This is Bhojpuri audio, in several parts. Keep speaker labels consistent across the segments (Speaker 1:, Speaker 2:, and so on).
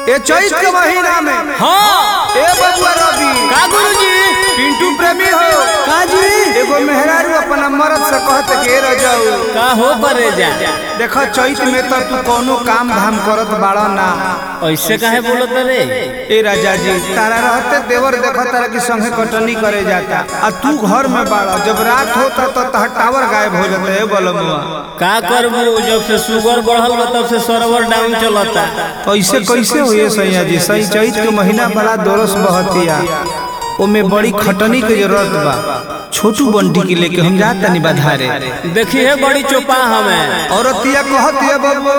Speaker 1: ए चैत के महीना में
Speaker 2: हाँ
Speaker 1: ए बबुआ रवि
Speaker 2: का गुरुजी
Speaker 1: पिंटू प्रेमी हो
Speaker 2: का जी
Speaker 1: एगो मेहरारू अपना मर्द से कहत के रह जाऊ
Speaker 2: का हो परे जा
Speaker 1: देखो चैत में तो तू कोनो काम धाम करत बाड़ा ना
Speaker 2: ऐसे काहे बोलत रे
Speaker 1: ए राजा जी तारा रहते देवर देखो तारा की संगे कटनी करे जाता आ तू घर में बाड़ा जब रात होता तो तहर टावर गायब हो जाता है बलमुआ
Speaker 2: का करबू जब से शुगर बढ़ल बा तब से सर्वर डाउन चलता
Speaker 1: ऐसे कैसे हुए सैया जी सही चैत के महीना बड़ा दोरस बहतिया ओमे बड़ी खटनी के जरूरत बा छोटू बंटी के लेके हम जात तनी बधारे
Speaker 2: देखी है बड़ी चोपा हमें
Speaker 1: औरतिया कहतिया बाबू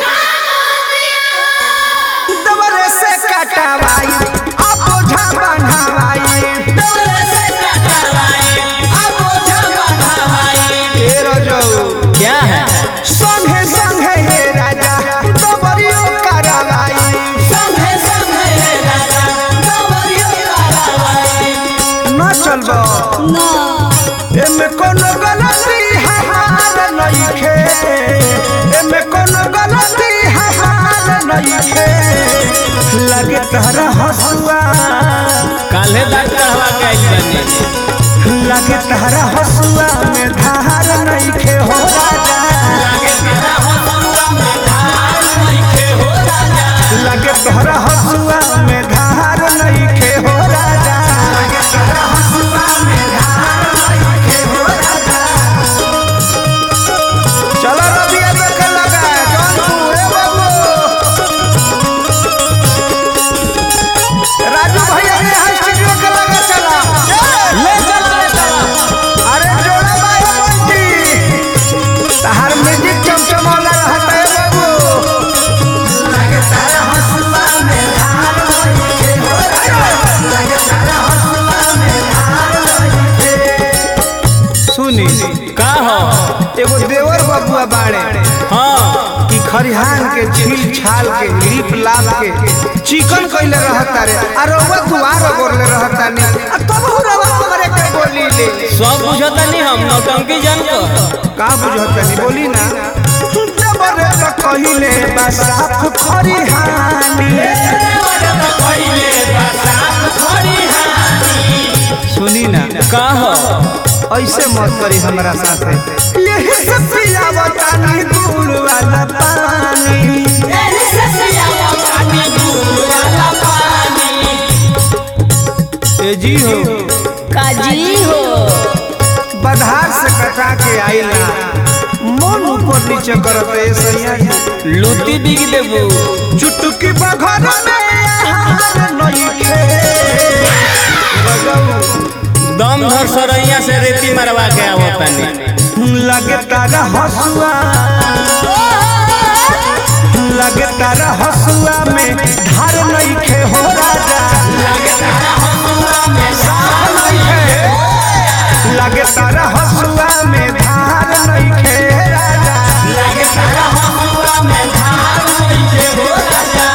Speaker 1: दबरे से कटवाई अब ओझा बन्हवाई ए रजऊ
Speaker 2: क्या है
Speaker 1: संगे संगे हे राजा दबरियो करवाई न चलबो एमे कोनो गलती हमार नइखे एमे कोनो गलती हमार नइखे लगे तहरा हसुआ
Speaker 2: काल्हे दांत कढ़वा के आइल बानी
Speaker 1: लगे तहरा हसुआ में धार नइखे हो राजा लगे तहरा हसुआ में धार नइखे हो राजा लगे तहरा हसुआ में धार नइखे हो राजा चलो रबिया देखे लगा जौनपुर ए बाबू राजू भैया ने हाई स्टूडियो के लगा चला
Speaker 2: ले चल ले चल
Speaker 1: अरे जोड़ा बाय बंटी तहार म्यूजिक चमचमाला रहता है बाबू लगे तारा हंसुआ में धार नइखे हो राजा लगे तारा हंसुआ में धार नइखे सुनी
Speaker 2: का हो
Speaker 1: एगो देवर बबुआ बाड़े
Speaker 2: हाँ
Speaker 1: कि खरिहान के छील छाल के लीप लाप के चिकन कइले रहता रे आ रउआ दुआर गोरले रहता ने आ तब हो रउआ हमरे के बोली ले
Speaker 2: सब बुझता नहीं हम नौटंकी जान को
Speaker 1: का बुझत नहीं बोली ना जबरे तो कहिले बा साफ खरिहानी सुनी ना
Speaker 2: का हो
Speaker 1: ऐसे मत करी हमरा साथे यही से पियावता नहीं दूर वाला पानी ए जी हो
Speaker 3: काजी हो
Speaker 1: बधार से कटा के आइला मन ऊपर नीचे करत ए सैया जी
Speaker 2: लूटी बिग देबू
Speaker 1: चुटकी बघर में आहार नइखे
Speaker 2: दम धर सरैया से रेती मरवा के आवतानी
Speaker 1: लगे तारा हसुआ लगे तारा हसुआ में धार नइखे हो राजा लगे तारा हसुआ में साफ नइखे लगे तारा हसुआ में धार नइखे राजा लगे तारा हसुआ में धार नइखे हो राजा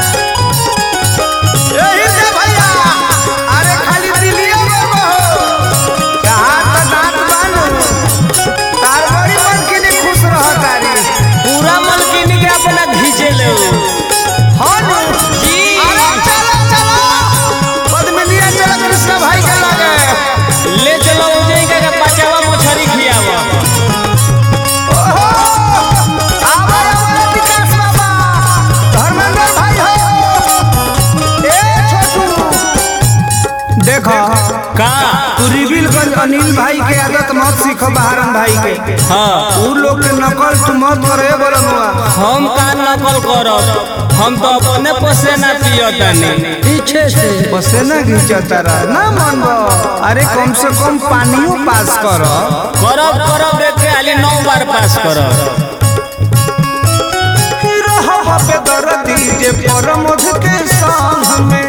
Speaker 1: यही से भैया अरे खाली दिलिया में बहो कहा तो दांत बानू तार बड़ी मन के लिए खुश रह तारी
Speaker 2: पूरा मलकिनी के अपना घींचे ले
Speaker 1: हाँ नु
Speaker 2: जी
Speaker 1: अरे चलो चलो पद्मिनिया चलो कृष्ण भाई के लगे
Speaker 2: ले चलो उजई का पचावा मछरी खियावा
Speaker 1: ओहो आवा आवा विकास बाबा धर्मेंद्र भाई हो ए छोटू देखो
Speaker 2: का
Speaker 1: तू रिबिलगंज अनिल भाई के आदत मत सीखो बहारन भाई के
Speaker 2: हाँ
Speaker 1: उ लोग के नकल तू मत करे बरनुआ
Speaker 2: हम का नकल करब हम तो अपने पसेना पियतानी
Speaker 3: पीछे से
Speaker 1: पसेना घिंचता रह ना मनबो अरे कम से कम पानियो पास कर
Speaker 2: करब करब देख के आली नौ बार पास करब
Speaker 1: पे दर्दी जे परमोध के संग में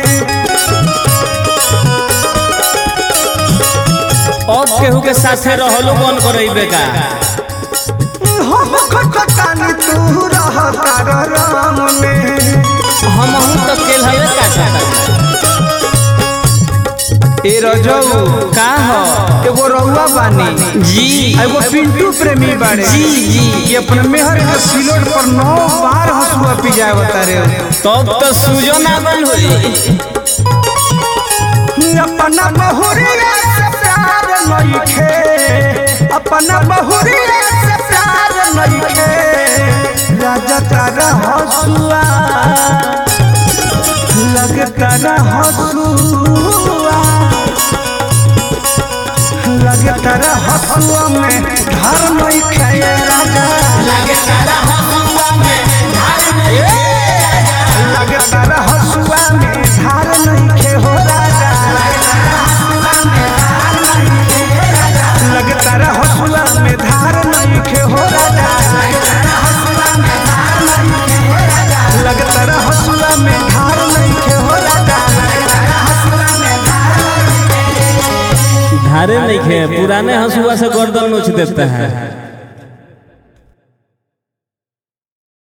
Speaker 2: अब केहू के साथे रहलो कौन करैबे का
Speaker 1: हम खटकानी तू रह तार राम में
Speaker 2: हम हूं तो केल हवे का सकता
Speaker 1: ए रजऊ
Speaker 2: का हो
Speaker 1: एगो रउआ बानी
Speaker 2: जी
Speaker 1: एगो पिंटू प्रेमी बाड़े
Speaker 2: जी जी
Speaker 1: ये अपने मेहर के सिलोट पर नौ बार हंसुआ पिजाए बता रहे
Speaker 2: तब तो सूजो ना बन होई
Speaker 1: अपना बहुरिया से प्यार नइखे अपना बहुरिया से प्यार नइखे राजा तारा हंसुआ लगे तारा हंसुआ लगे तारा हंसुआ में धार नइखे राजा लगे तारा हंसुआ में धार नइखे हो राजा लगे तारा हंसुआ में धार नइखे हो राजा लगे तारा हंसुआ में धार नइखे हो राजा
Speaker 2: धारे नहीं खे पुराने हंसुआ से गर्दन नोच देता है